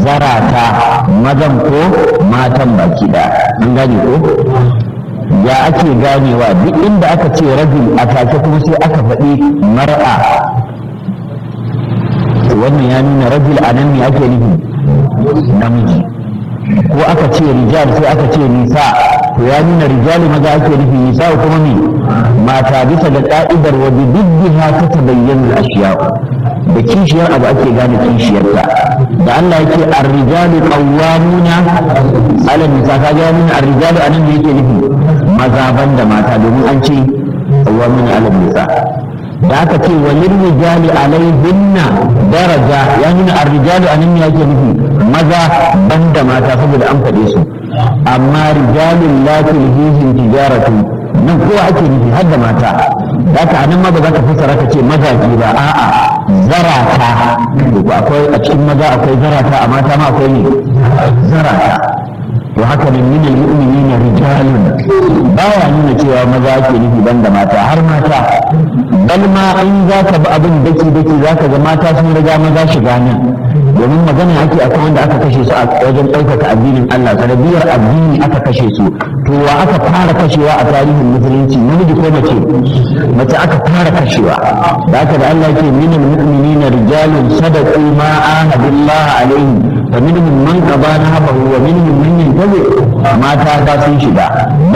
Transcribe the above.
zarata mazan ko matan baki da an gane ko ya ake ganewa duk inda aka ce rajul a take kuma sai aka faɗi mar'a wannan ya nuna rajul a nan ne ake nufi namiji ko aka ce rijal sai aka ce nisa to ya nuna rijali maza ake nufi nisa kuma ne mata bisa da ka'idar wa bi diddiha ta tabayyana al-ashiya da kishiyar abu ake gane kishiyarta da Allah yake ar-rijalu qawwamuna 'ala nisa ka ga nuna ar-rijalu anan ne yake nufi maza banda mata domin an ce qawwamuna 'ala nisa da aka ce walil rijali alaihinna daraja ya nuna ar-rijalu anan ne yake nufi maza banda mata saboda an faɗe su amma rijalun la tulhihim tijaratu nan kowa ake nufi har da mata da haka anan ma ba za ka fassara ka ce mazaje ba a'a zarata akwai a cikin maza akwai zarata a mata ma akwai ne zarata to haka nan min almu'minina rijalun baya nuna cewa maza ake nufi banda mata har mata bal ma in za ka bi abin daki daki za ka ga mata sun riga maza shiga nan domin magana ake akan wanda aka kashe su a wajen ɗaukaka addinin Allah sanadiyar addini aka kashe su to wa aka fara kashewa a tarihin musulunci namiji ko mace mace aka fara kashewa da haka da Allah ke min almu'minina rijalun sadaqu ma ahadullah alaihi fa minhum man qada nahabahu wa minhum man yantabi mata ba sun shiga